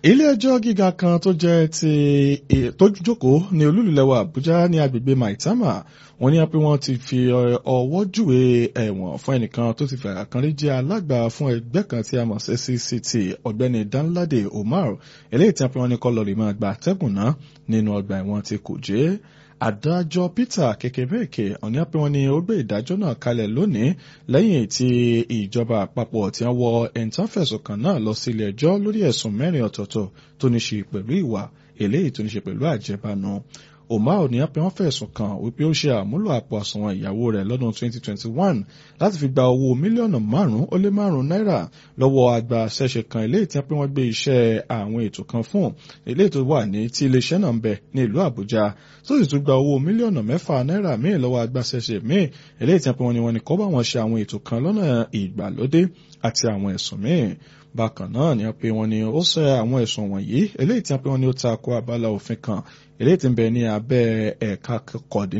ilé-ẹjọ́ gíga kan tó jẹ́ ti tó jókòó ní olúlulẹ̀wà àbújá ní agbègbè maitama wọ́n ní pé wọ́n ti fi ọwọ́ júwe ẹ̀wọ̀n fún ẹnìkan tó ti fẹ̀rẹ̀ kan rí jẹ́ alága fún ẹgbẹ́ kan tí a mọ̀ sí cct ọ̀gbẹ́ni danlade omar eléyìí tí wọ́n ní kọ́ lọ́ọ́ lè máa gba atẹ́gùn náà nínú ọgbà ẹ̀wọ̀n ti kùjé adájọ́ peter kékeré ọ̀ní pé wọ́n ní ó gbé ìdájọ́ náà kalẹ̀ lónìí lẹ́yìn tí ìjọba àpapọ̀ tí wọ́n wọ ẹ̀ńtánfẹ̀sùn kan náà lọ sí ilé ẹjọ́ lórí ẹ̀sùn mẹ́rin ọ̀tọ̀ọ̀tọ̀ tó ní ṣe pẹ̀lú ìwà eléyìí tó ní ṣe pẹ̀lú àjẹbánu omar ní pé wọ́n fẹ̀sùn kàn wípé ó ṣe àmúlò àpò àsùnwọ̀n ìyàwó rẹ̀ lọ́dún 2021 láti fi gba owó mílíọ̀nù márùn-ún ó lé márùn-ún náírà lọ́wọ́ àgbà ṣẹ̀ṣẹ̀ kan eléyìí tí wọ́n pé wọ́n gbé iṣẹ́ àwọn ètò kan fún eléyìí tó wà ní tí iléeṣẹ́ náà ń bẹ ní ìlú àbújá tó sì tún gba owó mílíọ̀nù mẹ́fà náírà míì lọ́wọ́ àgbà ṣẹ̀ṣẹ̀ míì eléyìí tí wọ́n pé wọ́n ní wọ́n ní kọ́ bá wọn ṣe àwọn ètò kan lọ́nà ìgbàlódé àti àwọn ẹ̀sùn míì bákan náà ni pé wọ́n ní ó sọ àwọn ẹ̀sùn wọ̀nyí eléyìí tí wọ́n pé wọ́n ní ó ta ko abala òfin kan eléyìí tí ń bẹ ní abẹ́ ẹ̀ka kọ̀dín